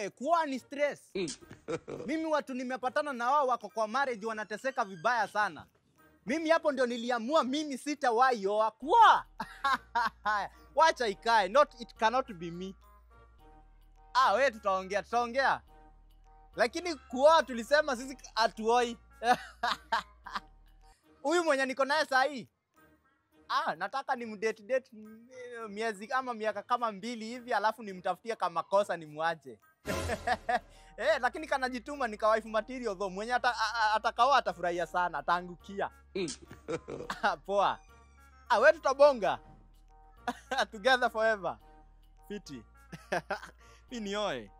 we kuoa ni stress mimi watu nimepatana na wao wako kwa marriage wanateseka vibaya sana mimi hapo ndio niliamua mimi sitawahi oa kuoa wacha ikae not it cannot be me ah we tutaongea tutaongea lakini kuoa tulisema sisi hatuoi huyu mwenye niko naye saa hii ah, nataka ni mdate date m- miezi ama miaka kama mbili hivi, alafu nimtafutie kama kosa nimwache eh, lakini kanajituma ni kawaifu material though, mwenye ata- a- a- atakaoa atafurahia sana, ataangukia Ah, poa. Ah, we tutabonga together forever. Fiti mi nioe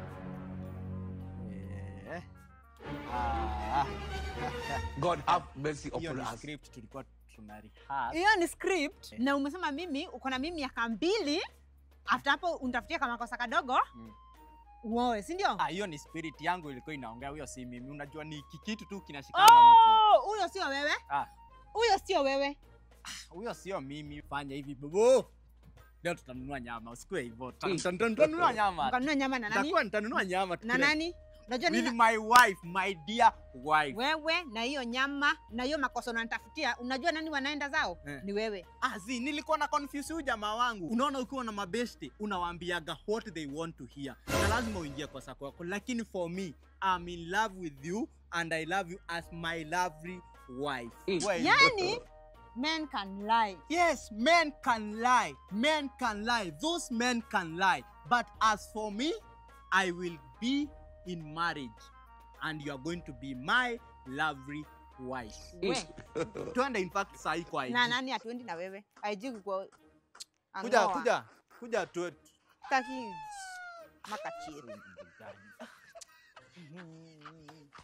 eh. ah. God have mercy hiyo upon ni us. script tulikuwa tuna rehearse. hiyo ni script na umesema mimi uko na mimi miaka mbili after hapo unitafutia kama kosa kadogo Mm. uoe si ndio Ah, hiyo ni spirit yangu ilikuwa inaongea, huyo si mimi. Unajua ni kikitu tu kinashikana mtu. Oh, huyo sio wewe Ah, huyo sio wewe huyo sio mimi. Fanya hivi bobo, leo tutanunua nyama, usikue hivyo. Tuta- tuta- tuta- Tutanunua nyama, mkanunua nyama na nani Nitakuwa nitanunua nyama na tukule. nani unajua with nini my wife, my dear wife. wewe na hiyo nyama na hiyo makosa unanitafutia unajua nani wanaenda zao Eh. ni wewe Ah, zi, nilikuwa na confuse huyu jamaa wangu. Unaona, ukiwa na mabesti unawaambiaga what they want to hear, na lazima uingie kwa sako yako, lakini for me I'm in love with you and I love you as my lovely wife. Mm. Well, yani men can lie Yes, men can lie. Men can lie. Those men can lie. But as for me, I will be in marriage. And you are going to be my lovely wife. we Twende in fact sahi kwa IG. na nani hatuendi na wewe aiji kwa Kuja, kuja. Kuja tu. taki makachiri